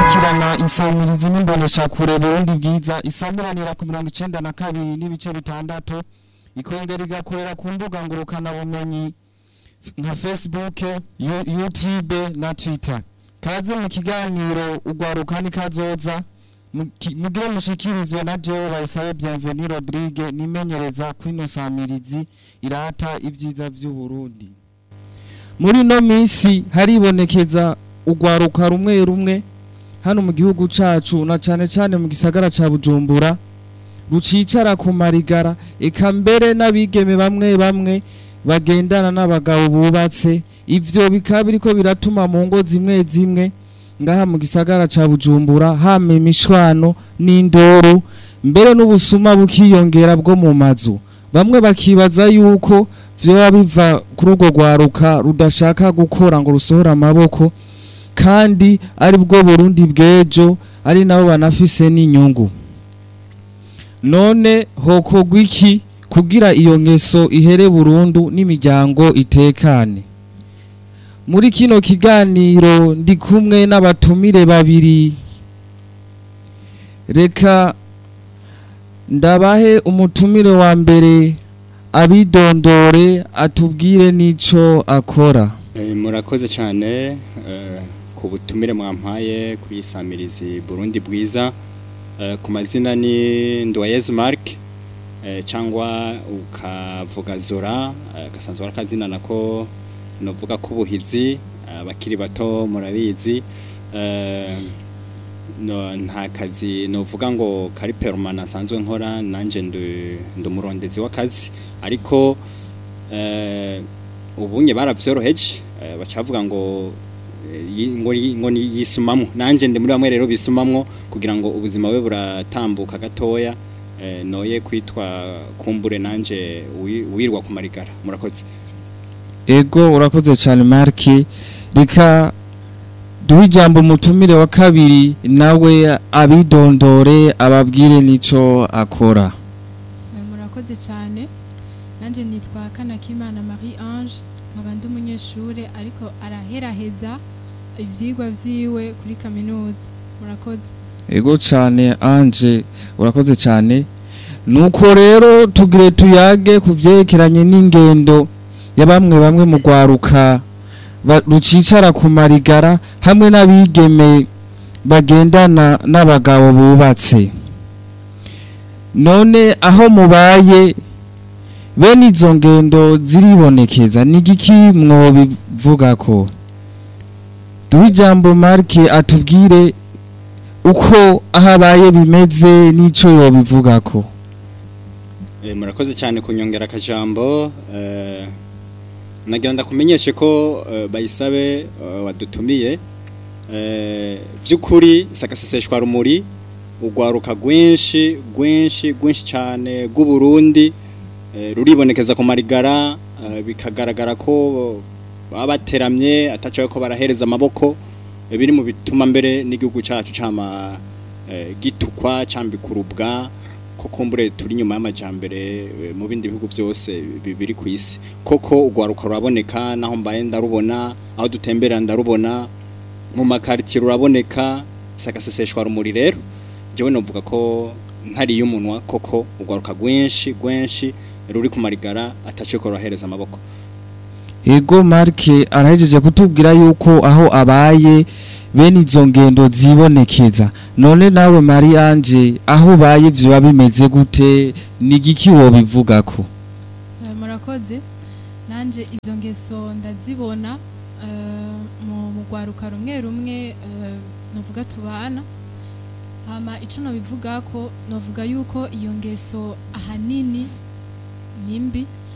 gukurikirana insamirizi n'imboneshakure Burundi bwiza isamuranira ku mirongo icenda na kabiri n'ibice bitandatu ikongera igakorera ku mbuga ngurukana bumenyi nka Facebook, Yu- YouTube na Twitter. Kaze mu kiganiro ugwaruka ni kazoza muki- mugire mushikirizwe na jewe bayisabe Bienvenue Rodrigue nimenyereza kwino samirizi irata ibyiza vy'u Burundi. Muri no misi haribonekeza ugwaruka rumwe rumwe hano mu gihugu cacu na cane cane mu gisagara ca Bujumbura rucicara ku marigara eka mbere n'abigeme bamwe bamwe bagendana n'abagabo bubatse ivyo bikaba biriko biratuma mu ngo zimwe zimwe ngaha mu gisagara ca Bujumbura hama imishwano n'indoro mbere n'ubusuma bukiyongera bwo mu mazu bamwe bakibaza yuko vyoba biva kuri urwo rwaruka rudashaka gukora ngo rusohore amaboko kandi ari bwo Burundi bw'ejo ari nabo banafise n'inyungu none hokorwa iki kugira iyo ngeso ihere burundu n'imiryango itekane muri kino kiganiro ndi kumwe n'abatumire babiri reka ndabahe umutumire wa mbere abidondore atubwire n'ico akora Eh, murakoze cyane eh, ku butumire mwampaye kuyisamirizi Burundi bwiza Eh, ku mazina ni Ndoyez Mark eh, cyangwa ukavuga Zora eh, gasanzwe ari akazina nako novuga ko ubuhizi abakiri bato murabizi eh, no, nta kazi novuga ngo kari permanent asanzwe nkora nanje ndi ndi umurondezi w'akazi ariko eh, ubunye baravyoroheje eh, bacavuga ngo eh, yi- ngo yi- ngo ni- yisumamwo nanje ndi muri bamwe rero bisumamwo kugira ngo ubuzima bwe buratambuka gatoya eh, noye kwitwa kumbure nanje wi- wirwa ku marigara murakoze ego urakoze cyane marke reka duhe ijambo umutumire wa kabiri nawe abidondore ababwire n'ico akora Eh, murakoze cyane nanjye nitwa kanakimana marie ange nkaba ndi umunyeshuri ariko araheraheza ibyigwa byiwe kuri kaminuza murakoze ego cyane anje urakoze cyane nuko rero tugire tuyage ku byerekeranye n'ingendo ya bamwe bamwe mu rwaruka ba- rucicara ku marigara hamwe n'abigeme bagendana n'abagabo bubatse none aho mubaye bene izo ngendo ziribonekeza ni igiki mwobivuga ko duhe ijambo marke atubwire uko aho abaye bimeze n'ico yobivuga ko Eh, murakoze cyane kunyongera akajambo eh, nagira ndakumenyeshe ko eh, bayisabe eh, wadutumiye eh, vy'ukuri sakaseseshwa rumuri urwaruka rwinshi rwinshi rwinshi cyane rw'u Burundi eh, ruribonekeza ku marigara eh, bikagaragara ko baba bateramye atacaye ko barahereza amaboko eh, biri mu bituma mbere n'igihugu cacu cama eh, gitukwa cambikurubwa ko kumbure turi nyuma y'amajambere eh, mu bindi bihugu byose bi- biri ku isi koko urwaruka ruraboneka naho mbaye ndarubona aho dutembera ndarubona mu makaritiye ruraboneka sagaseseshwa rumuri rero jewe novuga ko ntariye umunwa koko urwaruka rwinshi rwinshi ruri ku marigara ataciye ko rurahereza amaboko ego marke arahejeje kutubwira yuko aho abaye bene izo ngendo zibonekeza none nawe mari anje aho ubaye vyoba bimeze gute ni igiki wobivuga ko Eh, murakoze nanjye izo ngeso ndazibona eh, mu mu rwaruka rumwe rumwe eh, nuvuga tubana hama icyo nabivuga ko navuga yuko iyo ngeso ahanini ni mbi